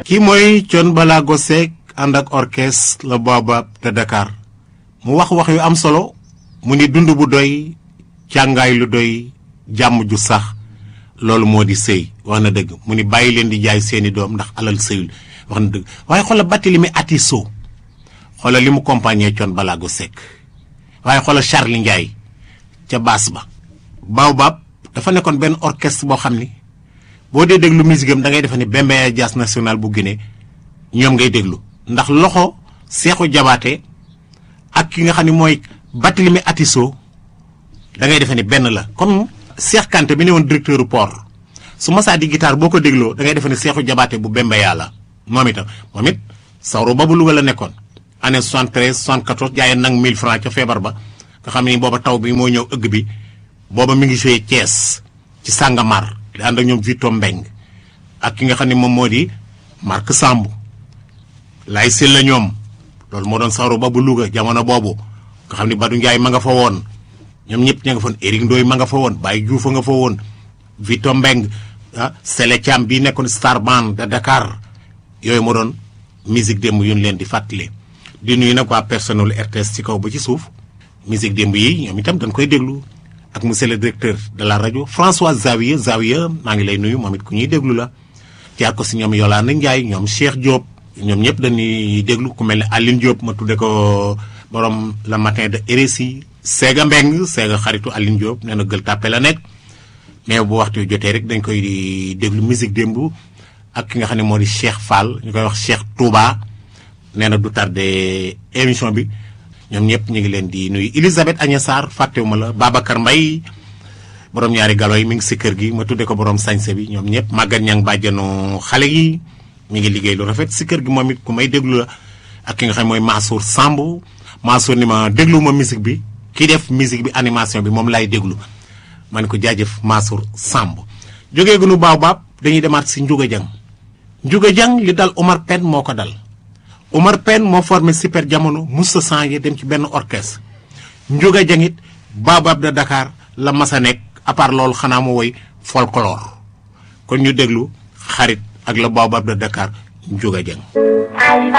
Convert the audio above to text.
kii mooy Thione Ballago Seck ànd ak orchestre le Baobab de Dakar mu wax wax yu am solo mu ni dund bu doy càngaay lu doy jàmm ju sax loolu moo di sëy wax na dëgg mu ni bàyyi leen di jaay seeni doom ndax alal sëyul wax na dëgg waaye xoola Barthélémy Atisso xoola li mu compagnie Thione Ballago Seck waaye xoola Charly Ndiaye ca baas ba Baobab dafa nekkoon benn orchestre boo xam ni boo dee déglu musique am da ngay defe ni Bembeya Jazz National bu Guinée ñoom ngay déglu ndax loxo Seexu Jabaate ak ki nga xam ne mooy Barthélémy Atisso da ngay defe ni benn la comme Cheikh Kanté bi ne woon directeur port su masaa di guitare boo ko dégloo da ngay defe ni Seexu Jabaate bu Bembeya la moom itam moom it sawro ba bu Louga la nekkoon année 73 74 jaayee nag 1000 francs ca feebar ba nga xam ne booba taw bi moo ñëw ëgg bi booba mi ngi joué Thiès ci Sàngamar di ànd ak ñoom Vito Mbeng ak ki nga xam ne moom moo di Marc Samb lay sil la ñoom loolu moo doon sawro ba bu Louga jamono boobu nga xam ne Badou Ndiaye ma nga fa woon ñoom ñëpp ña nga fa woon Éric Ndoye ma nga fa woon Baye Diouf a nga fa woon Vito Mbeng ah Sele Thiam bii nekkoon Star Band de Dakar yooyu moo doon musique démb yu ñu leen di fàttali di nuyu nag waa personnel RTS ci kaw ba ci suuf musique démb yi ñoom itam dañ koy déglu ak monsieur le directeur de la rajo François Zawiya Zawiya maa ngi lay nuyu moom it ku ñuy déglu la jaar ko si ñoom Yolande Ndiaye ñoom Cheikh Diop ñoom ñëpp dañuy déglu ku mel ne Aline Diop ma tudde ko borom le matin de RSI Séga Mbeng Séga xaritu Aline Diop nee na gël tàppe la nekk mais bu waxtu yu jotee rek dañ koy di déglu musique démb ak ki nga xam ne moo di Cheikh Fall ñu koy wax Cheikh Touba nee na du tardé émission bi ñoom ñëpp ñu ngi leen di nuyu Elisabeth Agnes Sarr fàttewuma la Babacar Mbaye borom ñaari galo yi mi ngi si kër gi ma tudde ko borom sañse bi ñoom ñëpp màggat ñang bàjjanu xale yi mi ngi liggéey lu rafet si kër gi moom it ku may déglu la ak ki nga xam mooy Mansour Samb Mansour ni ma déglu ma musique bi ki def musique bi animation bi moom laay déglu ma ne ko jaajëf Mansour Samb jógee gunu Baobab dañuy demaat si Ndiouga Dieng Ndiouga Dieng li dal Omar Pène moo ko dal Omar Pène moo formé super jamono musta changé dem ci benn orchestre Ndiouga Dieng it Baobab de Dakar la masa nekk à part loolu xanaa mu woy folklore kon ñu déglu xarit ak la Baobab de Dakar Ndiouga Dieng